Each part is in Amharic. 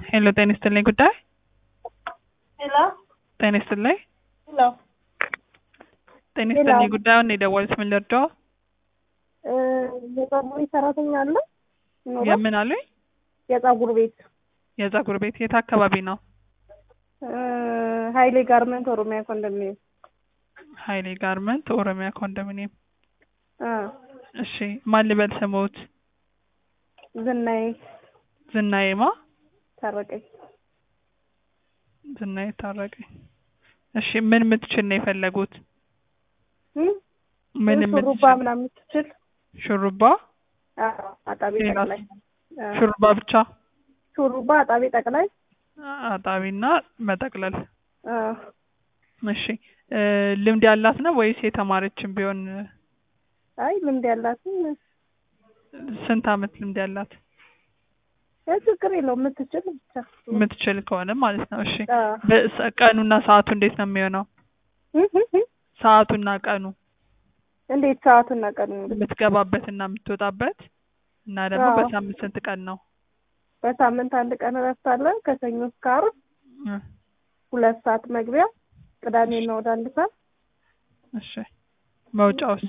ሄሎ ጤና ይስጥልኝ ጉዳይ ሄሎ ጤና ይስጥልኝ ሄሎ ጤና ሄሎ። ይስጥልኝ ጉዳዩን የደወሉት ምን ልርዳው? እ የጸጉር ቤት ሰራተኛ አለ ኖሮ የምን አሉኝ? የጸጉር ቤት የጸጉር ቤት የት አካባቢ ነው? እ ሀይሌ ጋርመንት ኦሮሚያ ኮንዶሚኒየም ሀይሌ ጋርመንት ኦሮሚያ ኮንዶሚኒየም። እ እሺ ማን ልበል ስሞት? ዝናዬ ዝናዬማ ታረቀኝ ዝናዬ ታረቀኝ። እሺ ምን የምትችል ነው የፈለጉት? እ ምን ሹሩባ የምትችል? ምናምን የምትችል ሹሩባ አዎ አጣቢ ሌላስ? ጠቅላይ እ ሹሩባ ብቻ? ሹሩባ አጣቢ ጠቅላይ አጣቢና መጠቅለል። እ እሺ እ ልምድ ያላት ነው ወይስ የተማረችም ቢሆን አይ ልምድ ያላትም ስንት አመት ልምድ ያላት? እ ችግር የለውም የምትችል ብቻ የምትችል ከሆነ ማለት ነው። እሺ እ በሰ- ቀኑና ሰዓቱ እንዴት ነው የሚሆነው? እ እ እ ሰዓቱና ቀኑ እንዴት ሰዓቱና ቀኑ የምትገባበትና የምትወጣበት እና ደግሞ አዎ። በሳምንት ስንት ቀን ነው? በሳምንት አንድ ቀን እረፍት አለ ከሰኞ እስከ ዓርብ እ ሁለት ሰዓት መግቢያ ቅዳሜና ወደ አንድ ሰዓት እሺ መውጫውስ?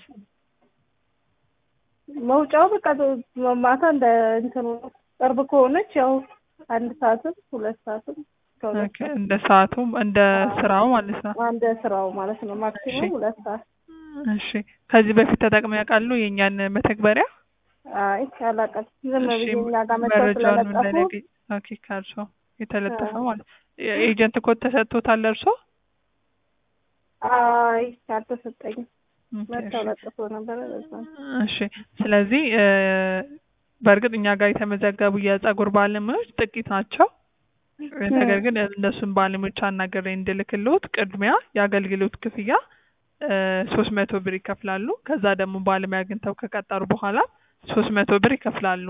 መውጫው በቃ ማታ እንደ እንትኑ ነው። ቅርብ ከሆነች ያው አንድ ሰዓትም ሁለት ሰዓትም ከሁለት ኦኬ እንደ ሰዓቱም እንደ ስራው ማለት ነው። እንደ ስራው ማለት ነው። ማክሲሙም እሺ። ሁለት ሰዓት። እሺ ከዚህ በፊት ተጠቅመው ያውቃሉ የእኛን መተግበሪያ? አይ አላውቅም። ዝም እሺ ብዬ እኛ ጋር መጥተው መረጃውን ስለለጠፉ እንደነገ ኦኬ ከእርሶ የተለጠፈ አዎ። ማለት ኤጀንት ኮድ ተሰጥቶታል እርሶ? አይ አልተሰጠኝም። ኦኬ፣ መጥተው እሺ። ለጥፎ ነበረ በዛ ነው። እሺ ስለዚህ እ በእርግጥ እኛ ጋር የተመዘገቡ የጸጉር ባለሙያዎች ጥቂት ናቸው። ነገር ግን እነሱን ባለሙያዎች አናግሬ እንድልክልዎት ቅድሚያ የአገልግሎት ክፍያ ሶስት መቶ ብር ይከፍላሉ። ከዛ ደግሞ ባለሙያ አግኝተው ከቀጠሩ በኋላ ሶስት መቶ ብር ይከፍላሉ።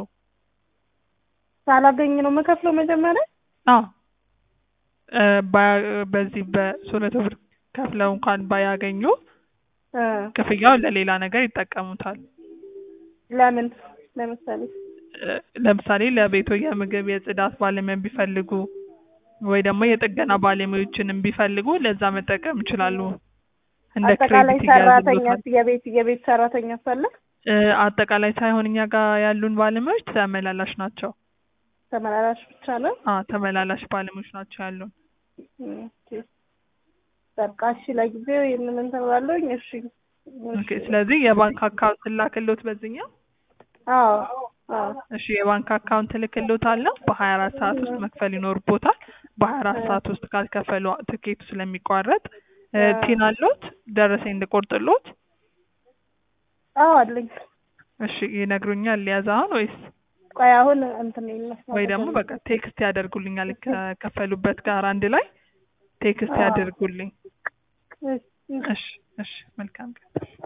ሳላገኝ ነው የምከፍለው መጀመሪያ። አዎ እ ባያ- በዚህ በሶስት መቶ ብር ከፍለው እንኳን ባያገኙ እ ክፍያውን ለሌላ ነገር ይጠቀሙታል። ለምን ለምሳሌ እ ለምሳሌ ለቤቶ የምግብ የጽዳት ባለሙያ ቢፈልጉ ወይ ደግሞ የጥገና ባለሙያዎችንም ቢፈልጉ ለዛ መጠቀም ይችላሉ። እንደ አጠቃላይ ክሬዲት ሰራተኛ ይያዝልዎታል። የቤት የቤት ሰራተኛ ሳለ እ አጠቃላይ ሳይሆን እኛ ጋር ያሉን ባለሙያዎች ተመላላሽ ናቸው። ተመላላሽ ብቻ ነው። አ ተመላላሽ ባለሙያዎች ናቸው ያሉን። ኦኬ። በቃ እሺ፣ ለጊዜው ይህንን እንትን እላለሁኝ። እሺ ኦኬ ስለዚህ የባንክ አካውንት ላክልዎት በዚህኛው አዎ አዎ እሺ የባንክ አካውንት እልክልዎታለሁ። በሀያ አራት ሰዓት ውስጥ መክፈል ይኖርቦታል። በሀያ አራት ሰዓት ውስጥ ካልከፈሉ ትኬቱ ስለሚቋረጥ እ አዎ። ፒን አለዎት? ደረሰኝ እንድቆርጥልዎት? አዎ አለኝ። እሺ ይነግሩኛል ሊያዝ አሁን ወይስ ቆይ አሁን እንትን ይመስላል ወይ ደግሞ በቃ ቴክስት ያደርጉልኛል ከከፈሉበት ጋር አንድ ላይ ቴክስት አዎ። ያደርጉልኝ። እሺ እሺ እሺ መልካም ቀን።